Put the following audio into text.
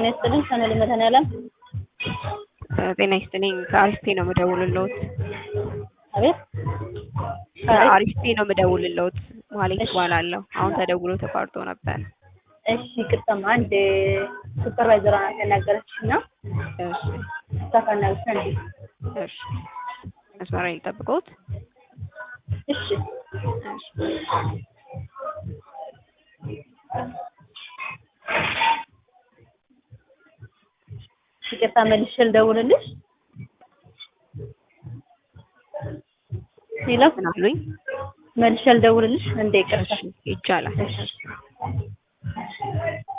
ጤና ይስጥልኝ ሰነድ መድኃኒዓለም ጤና ይስጥልኝ ከአሪስቴ ነው የምደውልልዎት። አቤት ከአሪስቴ ነው የምደውልልዎት። መሀሌት እባላለሁ። አሁን ተደውሎ ተቋርጦ ነበር። እሺ ይቅርታማ አንድ ሱፐርቫይዘሯ ናት ያናገረችሽ እና እሺ ታካናግሽ እንዴ እሺ መስመር ላይ ልጠብቅዎት? እሺ እሺ ይቅርታ መልሼ ልደውልልሽ ሄሎ ምን አሉኝ? መልሼ ልደውልልሽ እንዴ ይቅርታ እሺ ይቻላል። እሺ